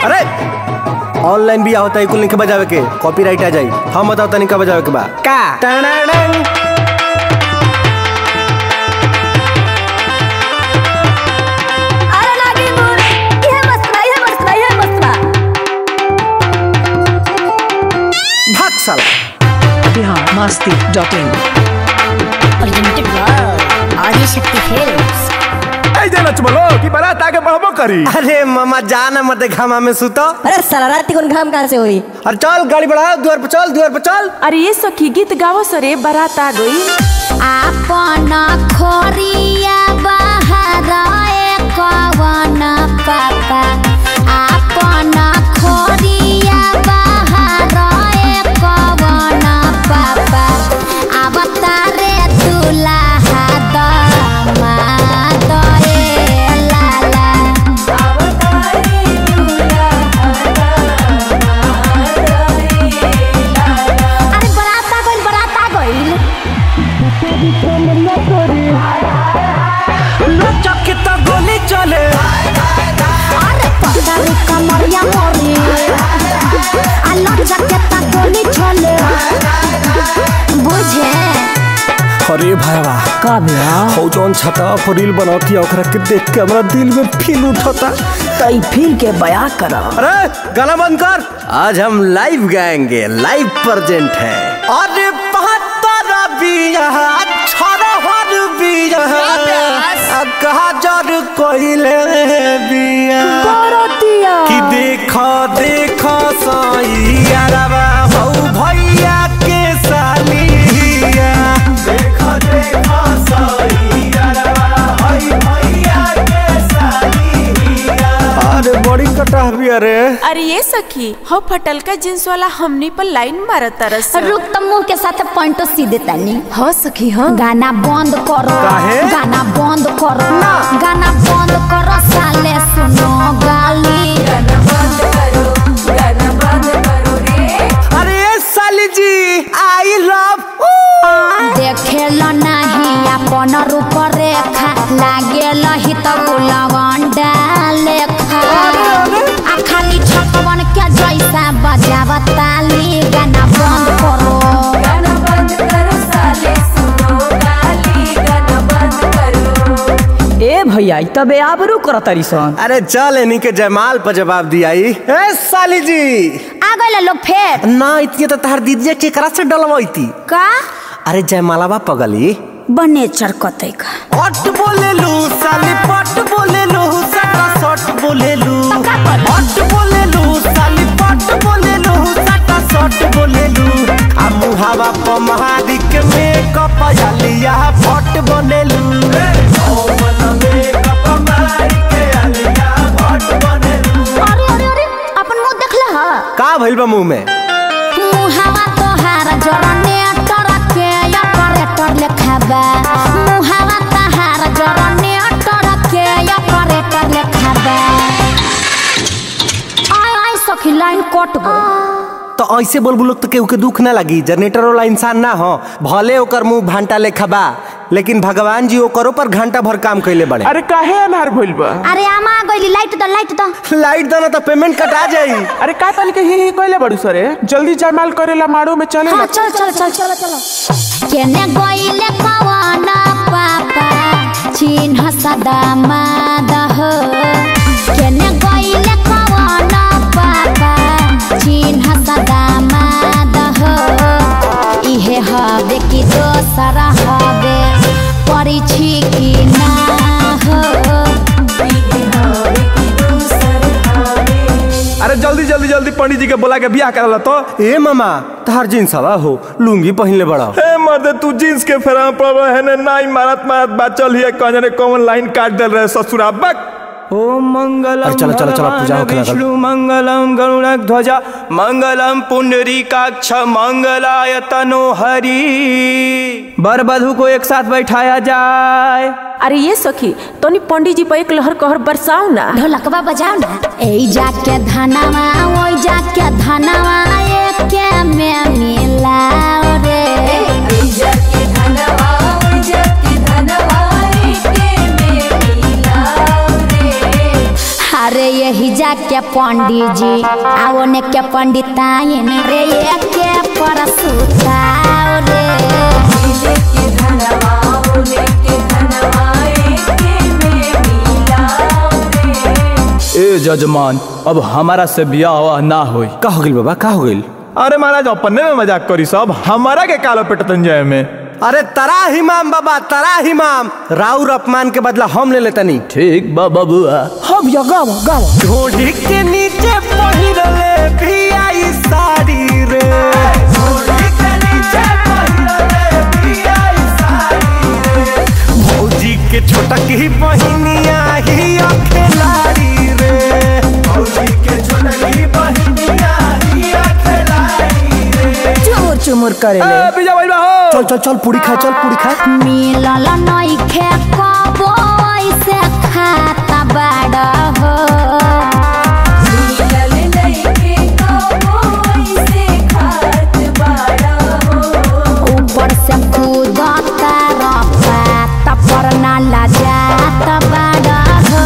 अरे ऑनलाइन भी होता है कुल नहीं के बजावे के कॉपीराइट आ जाई हम बताओ तनिक का बजावे के बा का टनाडन। अरे लागी मोर इहे मस्त बा इहे मस्त बा इहे मस्त बा भाग साला biharmasti.in प्रेजेंटेड बाय आदि शक्ति फिल्म्स ऐसे नच बोलो कि बारात आगे बढ़बो करी अरे मामा जाना मत घामा में सुतो अरे साला रात को घाम कहाँ से हुई अरे चल गाड़ी बढ़ाओ द्वार पर चल द्वार पर चल अरे ये सखी गीत गावो सरे बारात आ गई आपन खोरिया बाहर कवन पापा आपन खोरिया बाहर कवन पापा अवतारे दुल्हा दामाद ए लाला अरे बरात आ गइल बरात आ गइल चक्के तो गोली चले अरे पकड़ी कमरिया मोरी अल्लाह जकेता गोली छोले बुझे अरे भाईवा का भैया हो जौन छता पर रील बनौती ओकरा के देख के हमरा दिल में फील उठता तई फिर के बया करा अरे गाना बंद कर आज हम लाइव गाएंगे लाइव प्रेजेंट है अरे बहत्तर बिया छरहर बिया कहा जर कोइले बिया कि देखो देखो सैया हौ भैया के सालिया देखो देखो सैया हौ भैया के सालिया अरे बड़ी कटा भी अरे अरे ये सखी हो फटल का जींस वाला हमनी पर लाइन मारत तरस रुक तो मुंह के साथ पॉइंटो सीधे तनी हो सखी हो गाना बंद करो काहे? गाना बंद करो गाना बंद करो साले सुनो गाली अरे साली जी आई लव देखेल नहीं अपन रूप रेखा लागेल ही तो गुलवंडा लेखा आ खाली छपवन के जैसा बजाव ताली गाना बंद करो ए भैया ई तबे आबरू कर तरी सन अरे चल इन्हीं के जयमाल पर जवाब दिया ई। ए साली जी आ गए लोग फेर ना इतनी तो तहार दीदी केकरा से डलवाई का अरे जयमालावा पगली बने चरकते का पट बोले लू साली पट बोले लू सटा सट बोले लू पट बोले लू साली पट बोले लू सटा सट बोले लू आ मुहावा प महादिक में कपयालिया फट बोले लू अरे अरे अरे अपन मुंह देखला हा का भइल बा मुंह में मुहावा तोहार जरने टरके या करेक्टर लेखाबा मुहावा तोहार जरने टरके या करेक्टर लेखाबा आय आय सखी लाइन कट गई तो ऐसे बोल बोलो तो केहू के दुख ना लगी जनरेटर वाला इंसान ना हो भले ओकर मुंह भांटा लेखा बा लेकिन भगवान जी ओकरो पर घंटा भर काम कैले बड़े अरे काहे अनहार भइल बा अरे आमा गइली लाइट द लाइट द लाइट देना तो पेमेंट कटा जाई अरे का तनी के ही ही कहले बड़ू सरे जल्दी जयमाल करेला माड़ो में चले हाँ चल चल चल चल चल केने गइले कवाना पापा चिन्ह सदा मादह केने गइले कवाना पापा चिन्ह सदा मादह इहे हवे कि दोसर हवे परिछि कि ना हो अरे जल्दी जल्दी जल्दी पंडित जी के बोला के बियाह करला तो ए मामा तार जींस हवा हो लुंगी पहनले बड़ा ए मर्दे तू जींस के फेरा पड़ रहे है ने नाई मारत मारत बात चल हिए कहने रे कौन लाइन काट दे रहे ससुरा बक ओम मंगलम अरे चलो, चलो, चलो, पूजा होके लगल। विष्णु मंगलम गरुड़ ध्वजा मंगलम पुंडरीकाक्ष मंगलाय तनो हरि बर बधू को एक साथ बैठाया जाए अरे ये सखी तोनी पंडित जी पर एक लहर कहर बरसाओ ना ढोलकवा बजाओ ना ए जाके धनवा ओई जाके धनवा एके में मिलाओ रे अरे अरे यही जाके पंडित जी आओ ने के पंडिताइन रे ये के परसुताओ रे ए जजमान अब हमारा से बियाह ना होई का हो गइल बाबा का हो गइल अरे महाराज अपने में मजाक करी सब हमारा के कालो पेटतन जाए में अरे तरा हिमाम बाबा तरा हिमाम राउर अपमान के बदला हम ले लेतनी ठीक बा बबुआ हम या गाव गाव ढोढ़ी के नीचे पहिरले भी आई साड़ी रे ढोढ़ी के नीचे पहिरले भी आई साड़ी रे भौजी के छोटक ही बहिनिया ही अखेलाड़ी रे भौजी के छोटक ही बहिनिया ही अखेलाड़ी रे चुमुर चुमुर करे ए बिजा भाई हो चल चल चल पूरी खा चल पूरी खा मिलल नइखे कबो ऐसे खाता बड़ा हो ऊपर से कूदता रफा तपर ना लजात बड़ा हो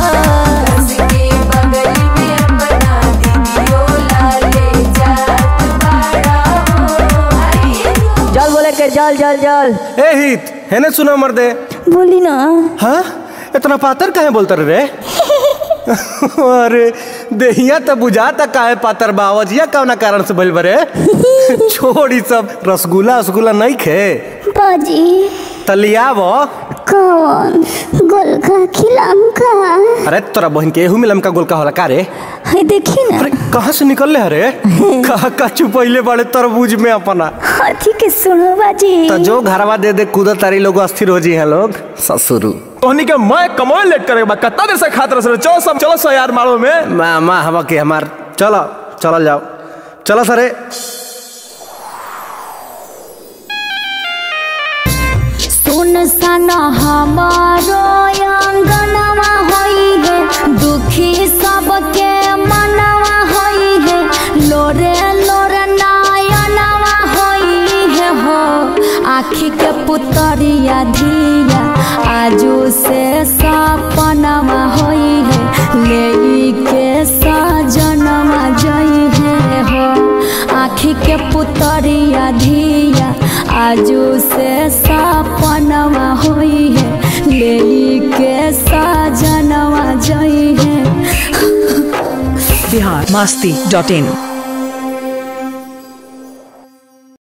जल बोले के जल जल जल ए हित हेने सुना मर्दे बोली ना हाँ इतना पातर काहे बोलतर रे अरे देहिया तो बुझाता काहे पातर बावजिया कौना कारण से बोल बरे छोड़ी सब रसगुल्ला रसगुल्ला नहीं खे बाजी तलियाव कौन गोलका खिलाम का अरे तोरा बहन के एहू में लमका गोलका होला का रे है देखी ना अरे कहाँ से निकल ले रे कहा का चुपैले बड़े तरबूज में अपना हाथी के सुनो बाजी तो जो घरवा दे दे कूदा तारी लोग अस्थिर हो जी हैं लोग ससुरु तोहनी के मैं कमोए लेट करे बा कितना देर से खात रहे चलो सब चलो सो यार मारो में माँ माँ हवा के हमार चलो चल जाओ चलो सरे सुन सन हमारो अंगनवा होई है दुखी सबके मनवा होई है लोरे लोरे नयनवा होई है हो आखी के पुतरिया धिया आजू से सपनवा होई है ले के सजनवा जई है हो आखी के पुतरिया धिया आजू से सपनवा होई है ले के सजनवा जई है बिहार मस्ती डॉट इन